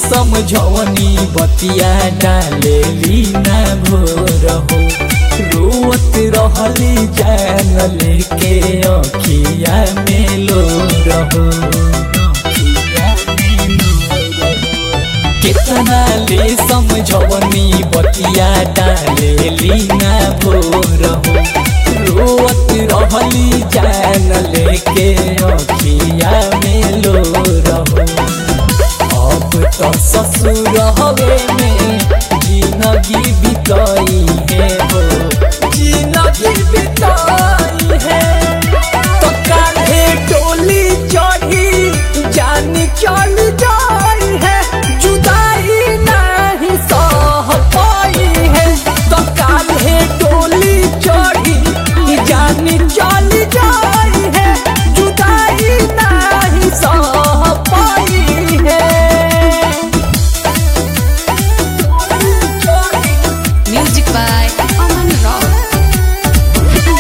समझवनी बतिया डालेली ना भोर हो रोवत रहली जान लेके अखिया में लो रहो कितना ले समझवनी बतिया डालेली ना भोर हो रोवत रहली जान लेके अखिया में लो रहो अब तो ससुर हवे में जिंदगी बिताई है हो जिंदगी बिताई है तो कान्हे डोली चढ़ी जान चल जाई है जुदाई नहीं सह पाई है तो कान्हे डोली चढ़ी जान चल जाई है जुदाई नहीं सह पाई है Music by Aman Rock.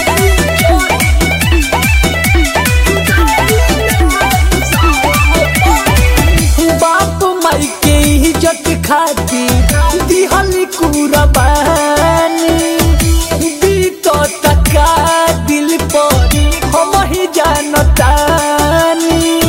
बाप माई के इज्जत खातिर दिहली कुरबानी बीतो तका दिल पर हम ही जानतानी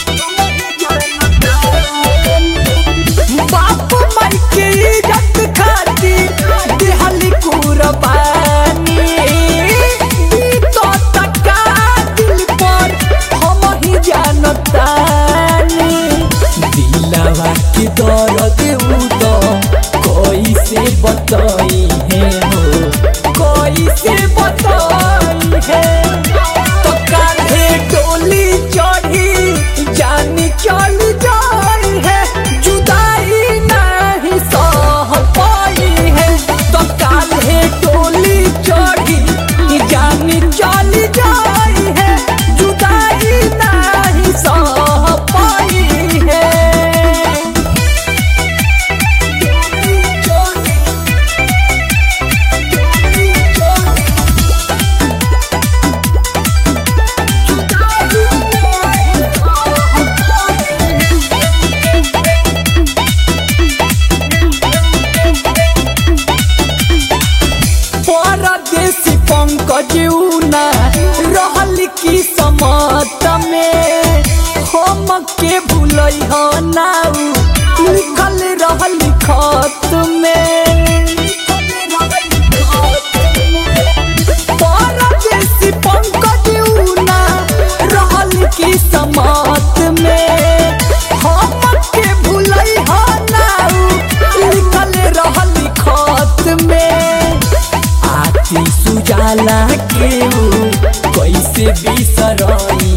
बाप माई के इज्जत खातिर दिहली कुरबानी बीतो तका दिल पर हम ही जानतानी दिलवा के दर्द उ तो कैसे बताई है हो कैसे बताई है तो कान्हे डोली चढ़ी जान चल जाई है जुदाई नहीं सह पाई है तो कान्हे डोली चढ़ी जान चल जाई है जुदाई नहीं सह पाई है परदेसी पंकज उना रहल की समत में हम के भूलई हो नाउ लिखल रहल खत में परदेसी पंकज उना रहल की समत में हम के भूलई हो नाउ लिखल रहल खत में आती सुजाला के ऊ कैसे बिसरई